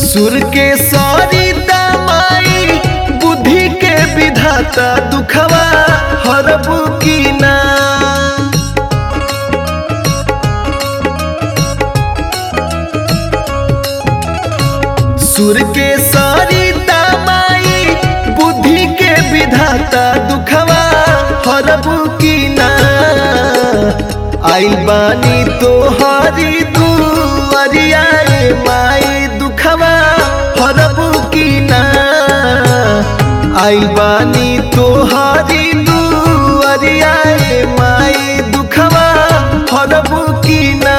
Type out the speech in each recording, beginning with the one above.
सुर के सरिता माई बुद्धि के विधाता दुखवा हरबू की ना सुर के सरिता माई बुद्धि के विधाता दुखवा हरबू की ना आइल बानी तो हरी दुआरिया ए माई दुखवा हरबू की ना आइल बानी तो हरी दुआरिया ए माई दुखवा हरबू की ना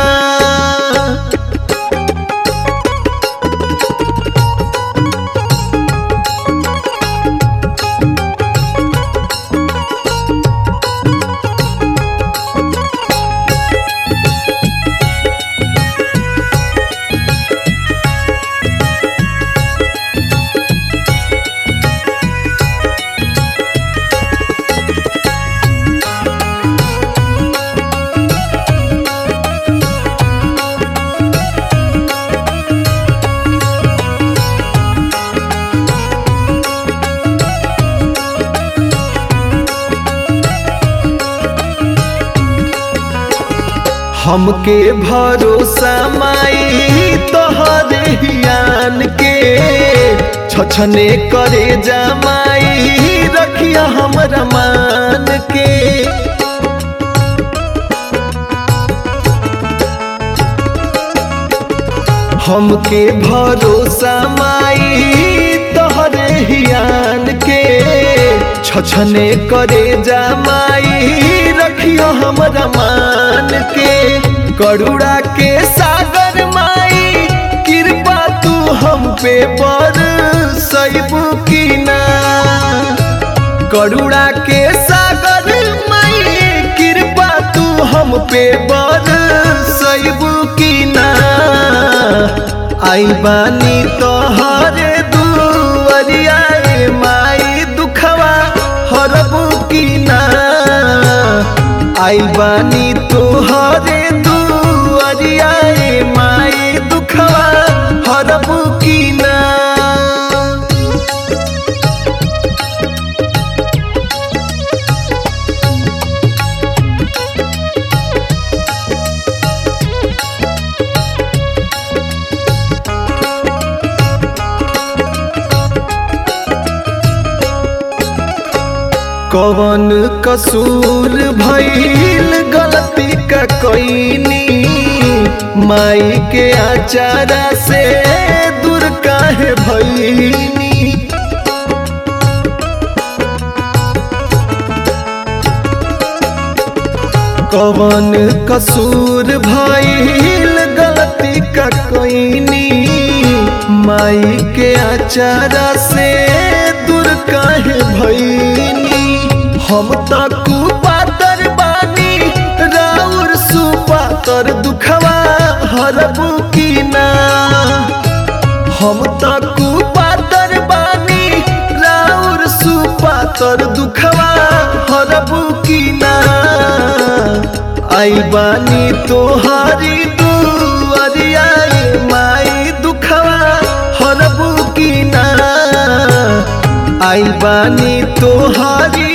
हमके भरोसा माई तोहरे हियान के छछने करे जमाई रखिया हमरा मान के हमके भरोसा माई तोहरे हियान के छछने करे जमाई रखियो हमरा मान के करुणा के सागर माई कृपा तू हम पे पर सैबू की ना करुणा के सागर माई कृपा तू हम पे बर सैबू की ना आई बानी तोहरे दुआरिया ए माई दुखवा हरबू की ना आई बानी तोहरे दुआरिया ए माई दुखवा हरबू की ना कवन कसूर भइल गलती का कोइनी माई के आचारा से दूर काहे भइनी कवन कसूर भइल गलती का कोइनी माई के आचारा से दूर काहे भइनी हम त कुपातर बानी राउर सुपातर दुखवा हरबू की ना हम त कुपातर बानी राउर सुपातर दुखवा हरबू की ना आई बानी तोहारी दुआरिया ए माई दुखवा हरबू की ना आई बानी तोहारी